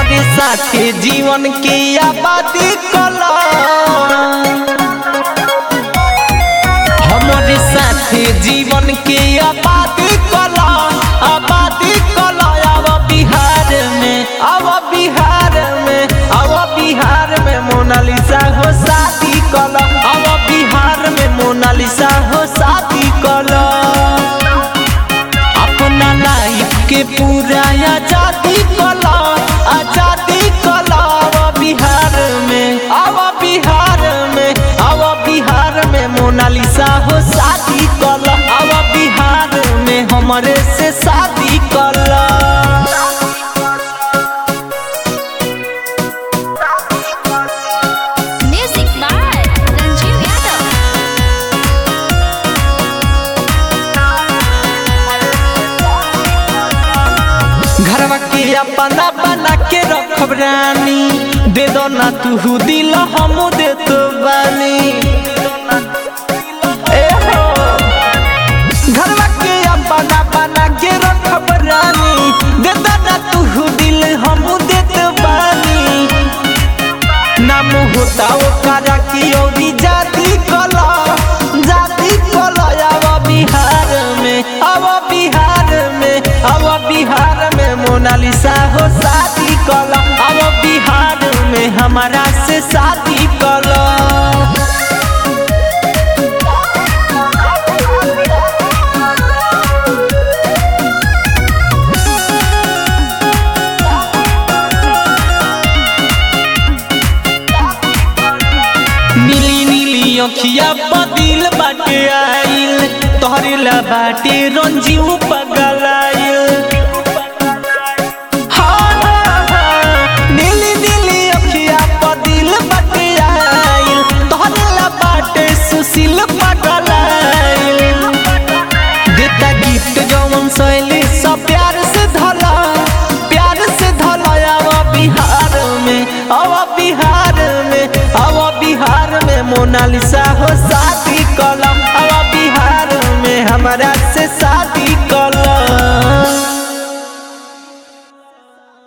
हमारे साथे जीवन के आबादी कला हमारे साथे जीवन के आबादी कला आबादी कला आव बिहार में आव बिहार में आव बिहार में मोनालिसा हो शादी कला आव बिहार में मोनालिसा हो शादी कला अपना लाइफ के पूरा आजादी कला आजादी कला आव बिहार में आव बिहार में आव बिहार में मोनालिसा हो शादी कला आव बिहार में हमारे से शादी कला Music by Ranjiv Yadav. घरवा के अपना बना के रखब रानी दे दो ना तू दिल हम दे तो बानी ए हो घरवा के अपना बना के रखब रानी दे दो ना तू दिल हम दे तो बानी नाम होता ओकरा की औरी जाति कला जाति कला आव बिहार में आव बिहार में आव बिहार में मोनालिसा हो शादी कला आव बिहार में हमारा से शादी कला नीली नीली अखिया बदिल बाटे आइल तोहरे ला बाटे रंजीव पगलाइल हाँ, हाँ, हाँ, नीली नीली अखिया बदिल बाटे आइल तोहरे ला बाटे सुशील पगलाइल देता गिफ्ट जवन सैली सब प्यार से धला प्यार से धला आवा बिहार में आवा बिहार में आवा बिहार में मोनालिसा हो शादी कलम आवा बिहार में हमारा से शादी